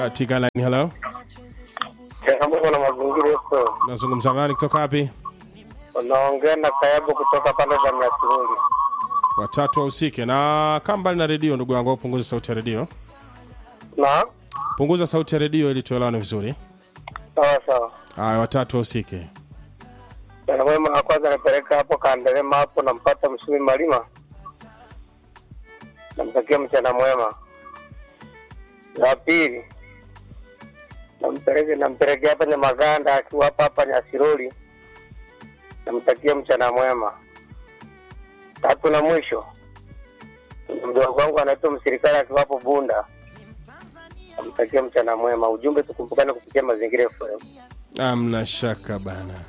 katika line. Hello, changamoto na mazingira yetu. nazungumza nani kutoka wapi? Unaongea na Kayabu kutoka pande za Myasurungi. Watatu wahusike na kaa mbali na redio, ndugu yangu, punguza sauti ya redio, Na punguza sauti ya redio ili tuelewane vizuri. sawa sawa. Haya, watatu wahusike. Mchana mwema wa kwanza napeleka hapo Kandelema hapo, nampata Msumi Malima, namtakia mchana mwema. La pili nampeleke nampelekea hapa Nyamaganda akiwa hapa hapa Nyasiroli, namtakia mchana mwema. Tatu na mwisho mdogo wangu anaitwa Msirikali akiwa hapo Bunda, namtakia mchana mwema. Ujumbe tukumbukane kupitia Mazingira FM. Amna shaka bana.